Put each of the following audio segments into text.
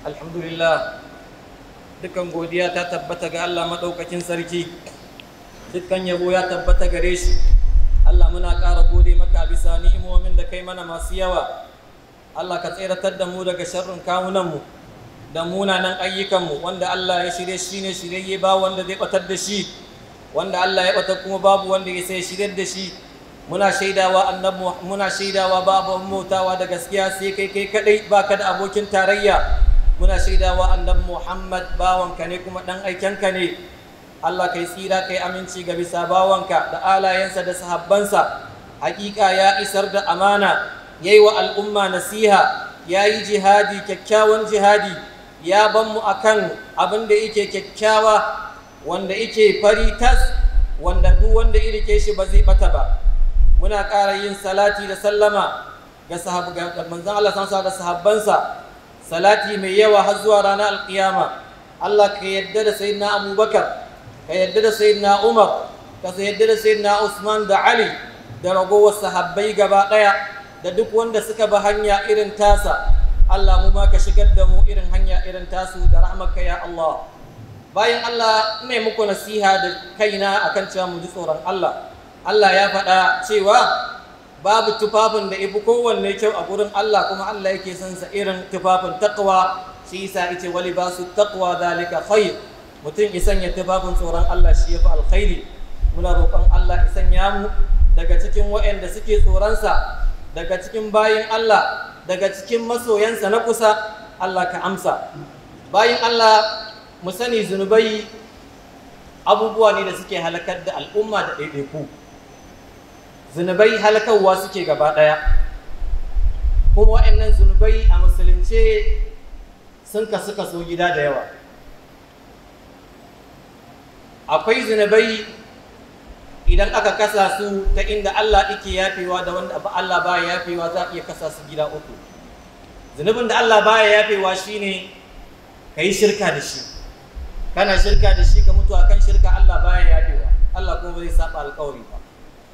alhamdulillah dukkan godiya ta tabbata ga Allah maɗaukakin sarki dukkan yabo ya tabbata gare shi Allah muna ƙara gode maka a bisa ni'imomin da kai mana masu yawa Allah ka tseratar da mu daga sharrin kawunanmu da munanan ayyukanmu wanda Allah ya shirye shi ne shirye ba wanda zai batar da shi wanda Allah ya batar kuma babu wanda ya sai shirye da shi muna shaidawa annabi muna shaidawa babu motawa da gaskiya sai kai kai kadai baka da abokin tarayya muna shaidawa annabi Muhammad bawanka ne kuma dan aikenka ne Allah kai tsira kai aminci ga bisa bawanka da alayensa da sahabbansa hakika ya isar da amana yayi wa al'umma nasiha yayi jihadi kyakkyawan jihadi ya ban mu akan abin da yake kyakkyawa wanda yake fari tas wanda duk wanda irike shi ba zai bata ba muna ƙara yin salati da sallama ga sahabban manzon Allah sansa da sahabbansa salati mai yawa har zuwa ranar alƙiyama Allah ka yadda da sayyidina Abubakar ka yadda da sayyidina Umar ka yadda da sayyidina Usman da Ali da ragowar sahabbai gaba ɗaya da duk wanda suka bi hanya irin tasa Allah mu ma ka shigar da mu irin hanya irin tasu da rahmarka ya Allah bayan Allah ne muku nasiha da kaina akan cewa mu ji tsoron Allah Allah ya faɗa cewa babu tufafin da ifi kowanne kyau a gurin Allah kuma Allah yake son sa irin tufafin taqwa shi yasa yace wali basu taqwa zalika khair mutum ya sanya tufafin tsoron Allah shi yafi alkhairi muna roƙon Allah ya sanya mu daga cikin waɗanda suke tsoronsa daga cikin bayin Allah daga cikin masoyansa na kusa Allah ka amsa bayin Allah mu sani zunubai abubuwa ne da suke halakar da al'umma da ɗaiɗaiku zunubai halakarwa suke gaba ɗaya kuma waɗannan zunubai a musulunce sun kasu kaso gida da yawa akwai zunubai idan aka kasa su ta inda Allah yake yafewa da wanda Allah baya yafewa za a iya kasa su gida uku zunubin da Allah baya yafewa shine kai shirka da shi kana shirka da shi ka mutu akan shirka Allah baya yafewa Allah kuma bai saba alƙawari ba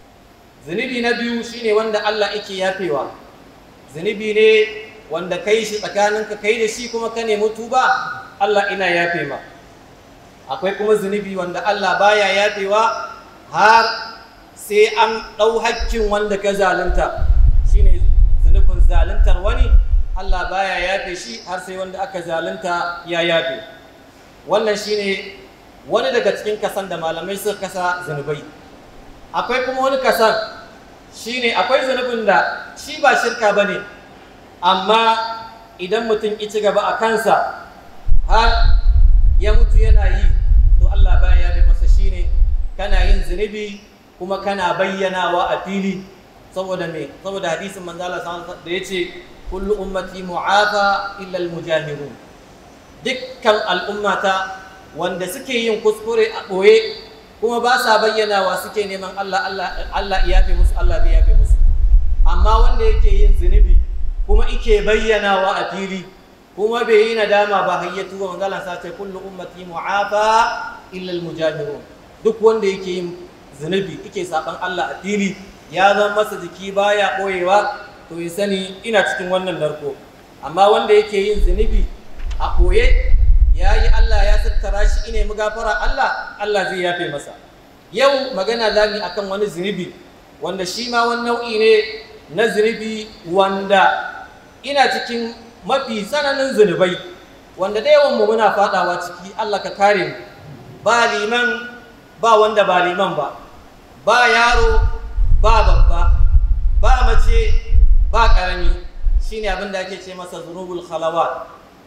zunubi na biyu shine wanda Allah yake yafewa zunubi ne wanda kai shi tsakaninka kai da shi kuma ka nemi tuba Allah ina yafe ma akwai kuma zunubi wanda Allah baya yafewa har sai an ɗau hakkin wanda ka zalunta shine zunubin zaluntar wani Allah baya yafe shi har sai wanda aka zalunta ya yafe wannan shine wani daga cikin kasan da malamai suka kasa zunubai akwai kuma wani kasan shine akwai zunubin da shi ba shirka bane amma idan mutum ya ci gaba a kansa har ya mutu yana yi to Allah baya yafe masa shine kana yin zunubi kuma kana bayyanawa a fili saboda me saboda hadisin manzo Allah sallallahu da yace kullu ummati mu'afa illa al-mujahirun dukkan al'ummata wanda suke yin kuskure a boye kuma ba sa bayyanawa suke neman Allah Allah Allah ya yafe musu Allah zai yafe musu amma wanda yake yin zunubi kuma yake bayyanawa a fili kuma bai yi nadama ba hayyatu wa manzo Allah sa ce kullu ummati mu'afa illa al-mujahirun duk wanda yake yin zunubi yake saban Allah a fili ya zama masa jiki baya ɓoyewa to ya sani ina cikin wannan narko amma wanda yake yin zunubi a ɓoye ya yi Allah ya tattara shi ine mu gafara Allah Allah zai yafe masa yau magana za mu akan wani zunubi wanda shi ma wani nau'i ne na zunubi wanda ina cikin mafi tsananin zunubai wanda da yawan mu muna fadawa ciki Allah ka kare mu ba liman ba wanda ba liman ba ba yaro ba babba ba mace ba ƙarami shine abin da ake ce masa zunubul khalawat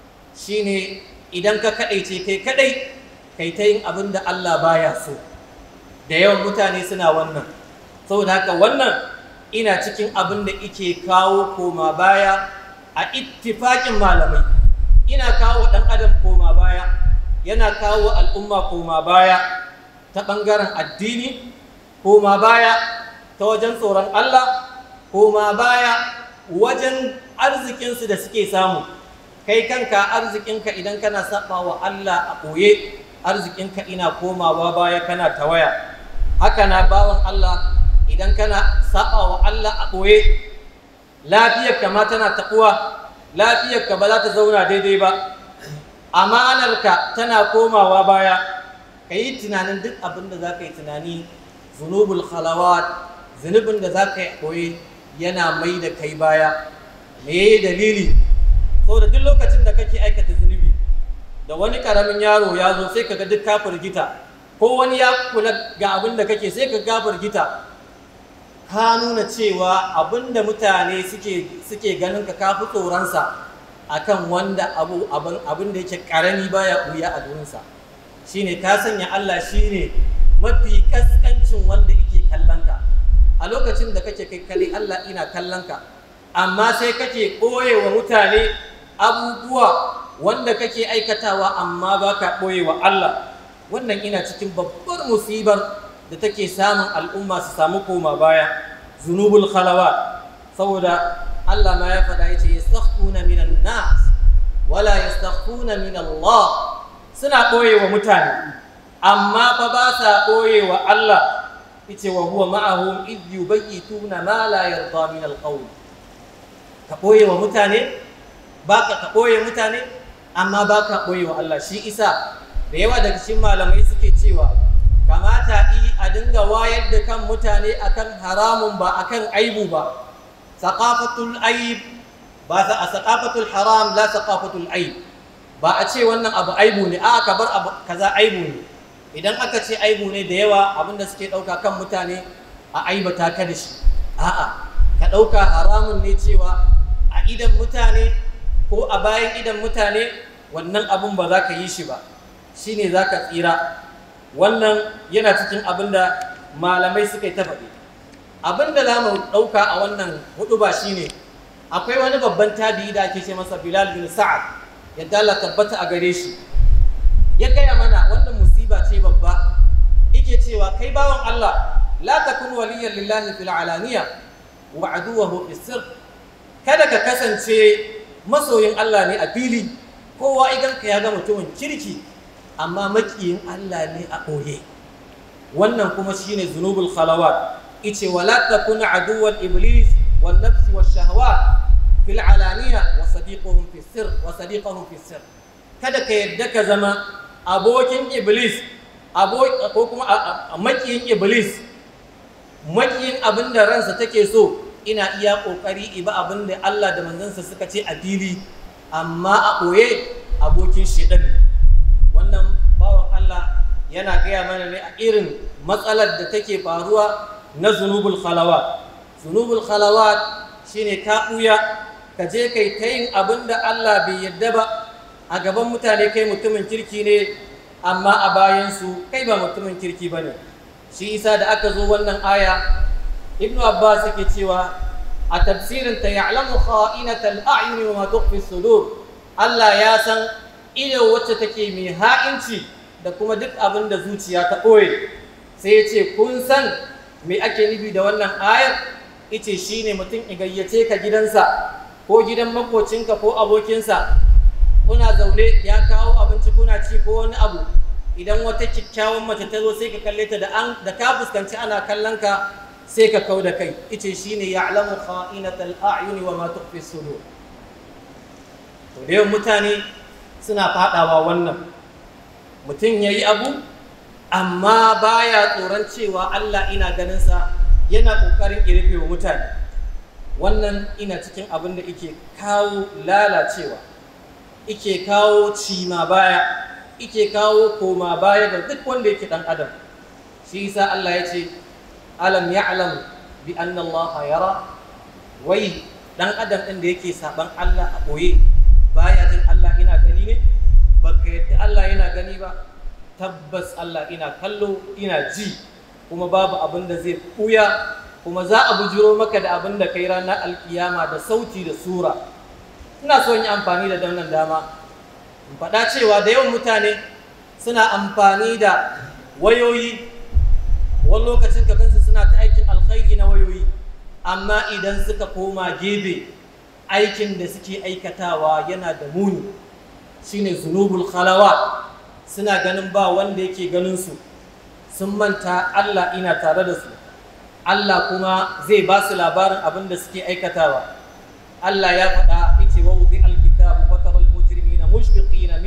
shine idan ka kadaice kai kadai kai ta yin abin da Allah baya so da yawan mutane suna wannan saboda haka wannan ina cikin abin da ike kawo koma baya a ittifaƙin malamai ina kawo ɗan adam koma baya yana kawo al'umma koma baya ta ɓangaren addini koma baya ta wajen tsoron Allah koma baya wajen arzikinsu da suke samu kai kanka arzikinka idan kana saba wa Allah a ɓoye arzikinka ina komawa baya kana tawaya haka na bawan Allah idan kana saba wa Allah a ɓoye lafiyarka ma tana taɓuwa lafiyarka ba za ta zauna daidai ba amanarka tana komawa baya ka yi tunanin duk abin da za ka yi tunani zunubul khalawat zunubin da za ka yi koyi yana mai da kai baya me yayi dalili saboda duk lokacin da kake aikata zunubi da wani karamin yaro ya zo sai kaga duk ka firgita ko wani ya kula ga abin da kake sai ka ga firgita ka nuna cewa abin da mutane suke suke ganin ka kafi tsoronsa akan wanda abu abin abin da yake karami baya buya a gurinsa shine ka sanya Allah shine mafi kaskancin wanda yake kallon ka a lokacin da kake kai kalli Allah ina kallon ka amma sai kake ɓoye wa mutane abubuwa wanda kake aikatawa amma ba ka ɓoye wa Allah wannan ina cikin babbar musibar da take samun al'umma su samu koma baya zunubul khalawa saboda Allah ma ya faɗa yace yastakhfuna minan nas wala yastakhfuna min Allah suna ɓoye wa mutane amma fa ba sa ɓoye wa Allah yace wa huwa ma'ahum idh yubayyituna ma la yarda min al-qawl ka ɓoye wa mutane ba ka ɓoye mutane amma ba ka ɓoye wa Allah shi isa da yawa daga cikin malamai suke cewa kamata yi a dinga wayar da kan mutane akan haramun ba akan aibu ba saqafatul aib ba a saqafatul haram la saqafatul aib ba a ce wannan abu aibu ne a ka bar abu kaza aibu ne idan aka ce aibu ne da yawa abinda suke ɗauka kan mutane a aibata ka da shi a'a ka ɗauka haramun ne cewa a idan mutane ko a bayan idan mutane wannan abun ba za ka yi shi ba shi ne za ka tsira wannan yana cikin abin da malamai suka yi ta faɗi abin da za mu ɗauka a wannan hudu ba shi ne akwai wani babban tabi'i da ake ce masa bilal bin sa'ad yadda Allah tabbata a gare shi ya gaya mana wannan musiba ce babba yake cewa kai bawan Allah la takun waliyan lillahi fil alaniya wa aduwahu fis sirr kada ka kasance masoyin Allah ne a fili kowa idan ka ya ga mutumin kirki amma makiyin Allah ne a ɓoye wannan kuma shine zunubul khalawat ice wala takun aduwan iblis wan nafsi wash shahawat fil alaniya wa sadiquhum fi sirr wa sadiquhum fi sirr kada ka yadda ka zama abokin iblis ko kuma makiyin iblis makiyin abin da ransa take so ina iya ƙoƙari iba abin da Allah da manzansa suka ce a fili amma a ɓoye abokin shedan ne wannan bawan Allah yana gaya mana ne a irin matsalar da take faruwa na zunubul khalawat zunubul khalawat shine ka ɓuya ka je kai ta yin abin da Allah bai yadda ba a gaban mutane kai mutumin kirki ne amma a bayansu kai ba mutumin kirki ba ne shi isa da aka zo wannan aya ibnu abbas yake cewa a tafsirin ta ya'lamu kha'inatal a'yuni wa ma tukhfi sudur Allah ya san ido wacce take mai ha'inci da kuma duk abin da zuciya ta ɓoye sai ya ce kun san me ake nufi da wannan ayar ice shine mutum ya gayyace ka gidansa ko gidan makocinka ko abokinsa kuna zaune ya kawo abinci kuna ci ko wani abu idan wata kyakkyawan mace ta zo sai ka kalle ta da an da ka fuskanci ana kallon ka sai ka kau da kai ice shine ya'lamu kha'inatal a'yuni wa ma tukhfi sudur to da yawan mutane suna fadawa wannan mutum yayi abu amma baya tsoron cewa Allah ina ganin sa yana kokarin irfe wa mutane wannan ina cikin abin da yake kawo lalacewa ike kawo cima baya ike kawo koma baya ga duk wanda yake dan adam shi yasa Allah ya ce alam ya'lam bi anna Allah yara wai dan adam din da yake saban Allah a boye baya jin Allah ina gani ne baka yadda Allah yana gani ba tabbas Allah ina kallo ina ji kuma babu abin da zai buya kuma za a bujiro maka da abin da kai ranar alkiyama da sauti da sura ina so yi amfani da wannan dama in faɗa cewa da yawan mutane suna amfani da wayoyi wani lokacin ka gansu suna ta aikin alkhairi na wayoyi amma idan suka koma gebe aikin da suke aikatawa yana da muni shine zunubul khalawa suna ganin ba wanda yake ganin su sun manta Allah ina tare da su Allah kuma zai ba su labarin abin da suke aikatawa Allah ya faɗa yace wa wudi alkitabu fatara almujrimina mushfiqina mimma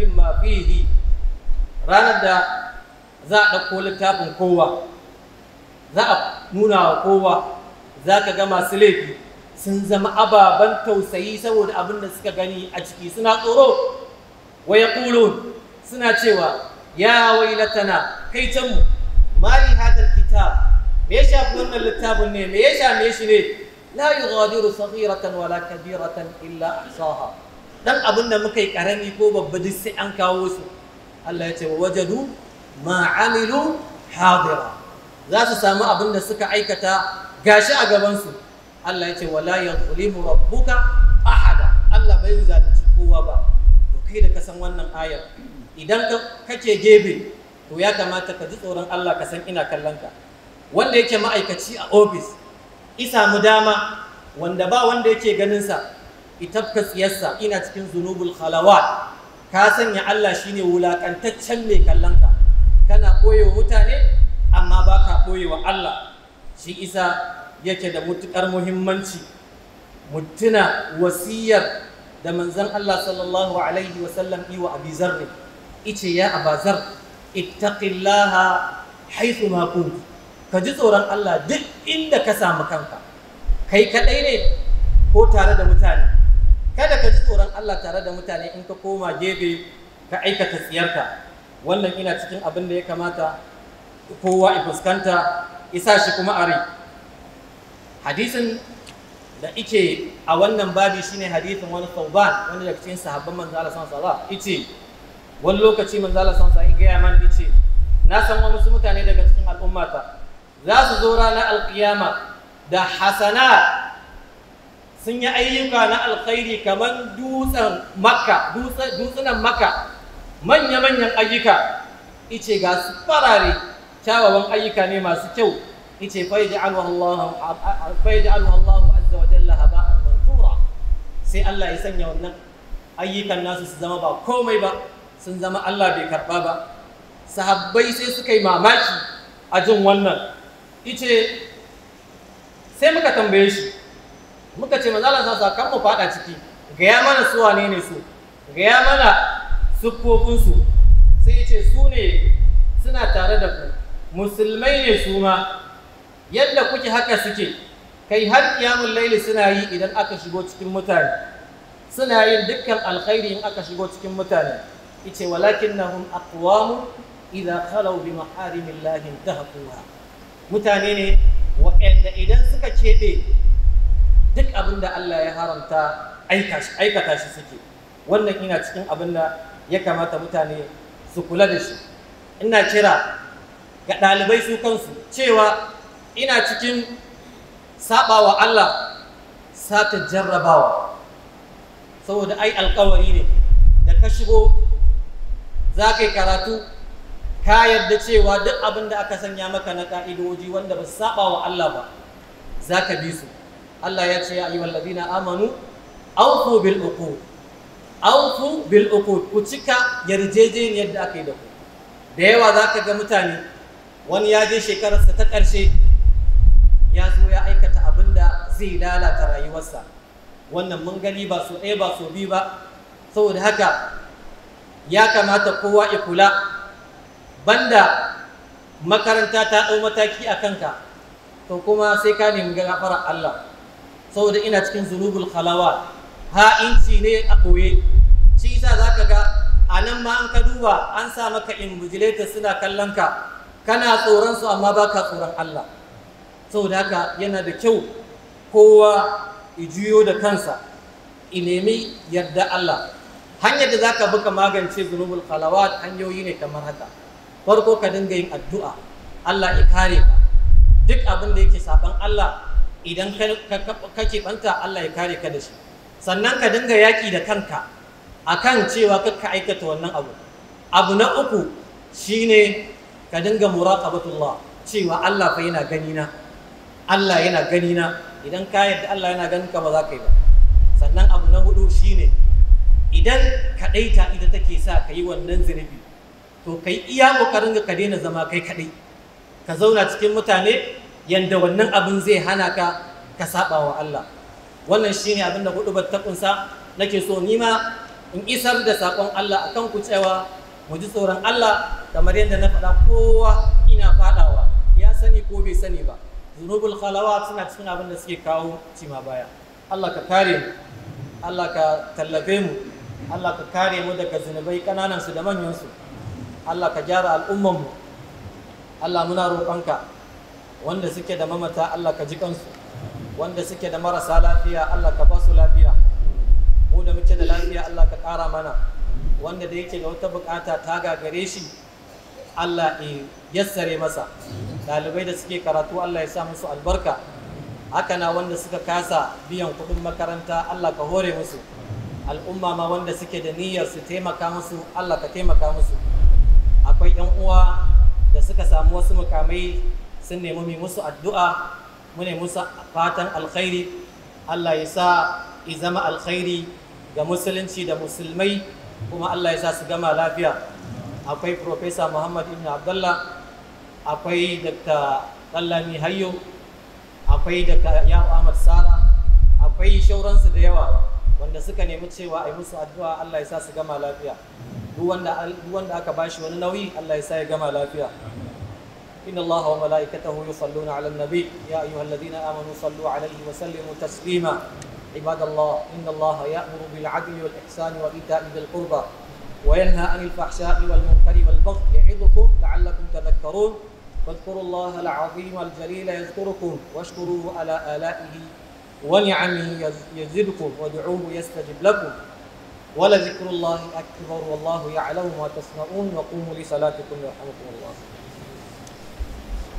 fihi ranar da za a ɗauko littafin kowa za a nuna wa kowa za ka ga masu laifi sun zama ababen tausayi saboda abin da suka gani a ciki suna tsoro wa ya suna cewa ya wailatana kai canmu mali hadal kitab me ya shafi wannan littafin ne me ya shame shi ne la yughadiru saghiratan wala kabiratan illa ahsaha dan abin da muka yi karami ko babba duk sai an kawo su Allah ya ce wa wajadu ma amilu hadira za su samu abin da suka aikata gashi a gaban su Allah ya ce wala yadhlimu rabbuka ahada Allah bai zalunci kowa ba to kai da ka san wannan ayar idan kake gebe to ya kamata ka ji tsoron Allah ka san ina kallon ka wanda yake ma'aikaci a ofis isa mu dama wanda ba wanda yake ganin sa itafka tsiyarsa ina cikin zunubul khalawat ka sanya Allah shine wulakantaccen mai kallon ka kana koyewa mutane amma ba ka koyewa Allah shi isa yake da mutukar muhimmanci mutuna wasiyar da manzon Allah sallallahu alaihi wasallam yi wa Abi Zarr ice ya Abazar ittaqillaha haythu ma kunt ka ji tsoron Allah duk inda ka samu kanka kai kadai ne ko tare da mutane kada ka ji tsoron Allah tare da mutane in ka koma gefe ka aikata tsiyarka wannan ina cikin abin da ya kamata kowa ya fuskanta isa shi kuma a rai hadisin da ike a wannan babi shine hadisin wani sauban wani daga cikin sahabban manzo Allah sallallahu alaihi wasallam ice wani lokaci manzo Allah sallallahu alaihi wasallam ya man ice na san wasu mutane daga cikin al'ummata za su zo ranar alkiyama da hasana sun yi ayyuka na alkhairi kamar dutsen makka dutsunan makka manya-manyan ayyuka ice ga su farare kyawawan ayyuka ne masu kyau ice faiji alwallahu azza wa jalla haba'an mansura sai Allah ya sanya wannan ayyukan nasu su zama ba komai ba sun zama Allah bai karba ba sahabbai sai suka yi mamaki a jin wannan ice sai muka tambaye shi muka ce manzala sa kan mu fada ciki gaya mana su wane ne su gaya mana siffofinsu sai ce su ne suna tare da ku musulmai ne su ma yadda kuke haka suke kai har kiyamun laili suna yi idan aka shigo cikin mutane suna yin dukkan alkhairi in aka shigo cikin mutane ice walakinnahum aqwamu idza khalaw bi maharimillahi intahaquha mutane ne waɗanda idan suka keɓe duk abin da Allah ya haramta aikata shi suke wannan ina cikin abin da ya kamata mutane su kula da shi ina kira ga ɗalibai su kansu cewa ina cikin saɓawa Allah sata jarrabawa saboda ai alkawari ne da ka shigo za ka yi karatu ka yarda cewa duk abin da aka sanya maka na ka'idoji wanda ba su saba wa Allah ba za ka bi su Allah ya ce ya ayyuhal ladina amanu awfu bil uqud awfu bil uqud ku cika yarjejeniyar da aka yi da ku da yawa za ka ga mutane wani ya je shekararsa ta ƙarshe ya zo ya aikata abin da zai lalata rayuwarsa wannan mun gani ba so ɗaya ba so biyu ba saboda haka ya kamata kowa ya kula banda makaranta ta ɗau mataki a kanka to kuma sai ka nemi gafarar Allah saboda ina cikin zunubul khalawa ha'inci ne a ɓoye shi yasa za ka ga a nan ma an ka duba an sa maka invigilator suna kallon ka kana tsoron su amma baka tsoron Allah saboda haka yana da kyau kowa ya juyo da kansa i nemi yarda Allah hanyar da zaka bi ka magance zunubul khalawat hanyoyi ne kamar haka farko ka dinga yin addu'a Allah ya kare ka duk abin da yake saban Allah idan ka banta Allah ya kare ka da shi sannan ka dinga yaƙi da kanka akan cewa kakka aikata wannan abu abu na uku shine ka dinga muraqabatullah cewa Allah fa yana gani na Allah yana gani na idan ka yarda Allah yana ganin ka ba za ka yi ba sannan abu na hudu shine idan kadaita ita take sa ka yi wannan zunubi to kai iya kokarin ka daina zama kai kadai ka zauna cikin mutane yanda wannan abin zai hana ka ka saba wa Allah wannan shine abin da hudu ta kunsa nake so ni ma in isar da saƙon Allah akan ku cewa mu ji tsoron Allah kamar yadda na faɗa kowa ina faɗawa ya sani ko bai sani ba zunubul khalawa suna cikin abin da suke kawo cima baya Allah ka kare mu Allah ka tallafe mu Allah ka kare mu daga zunubai kananan su da manyan su Allah ka gyara al'umman mu Allah muna roƙonka wanda suke da mamata Allah ka ji kansu wanda suke da marasa lafiya Allah ka ba su lafiya mu da muke da lafiya Allah ka ƙara mana wanda da yake da wata bukata ta gagare shi Allah ya yassare masa ɗalibai da suke karatu Allah ya sa musu albarka haka na wanda suka kasa biyan kuɗin makaranta Allah ka hore musu al'umma ma wanda suke da niyyar su taimaka musu Allah ka taimaka musu akwai yan uwa da suka samu wasu mukamai sun nemi mai musu addu'a mu ne musu fatan alkhairi Allah ya sa i zama alkhairi ga musulunci da musulmai kuma Allah ya sa su gama lafiya akwai Profesa Muhammad Ibn Abdullah akwai Dr. Kallami Hayyo akwai Dr. Yawo Ahmad Sara akwai shauransu da yawa wanda suka nemi cewa a yi musu addu'a Allah ya sa su gama lafiya duk wanda aka bashi wani nauyi Allah ya sa ya gama lafiya إن الله وملائكته يصلون على النبي يا أيها الذين آمنوا صلوا عليه وسلموا تسليما عباد الله إن الله يأمر بالعدل والإحسان وإيتاء ذي القربى وينهى عن الفحشاء والمنكر والبغي يعظكم لعلكم تذكرون واذكروا الله العظيم الجليل يذكركم واشكروه على آلائه ونعمه يزدكم وادعوه يستجب لكم ولذكر الله أكبر والله يعلم ما تصنعون وقوموا لصلاتكم يرحمكم الله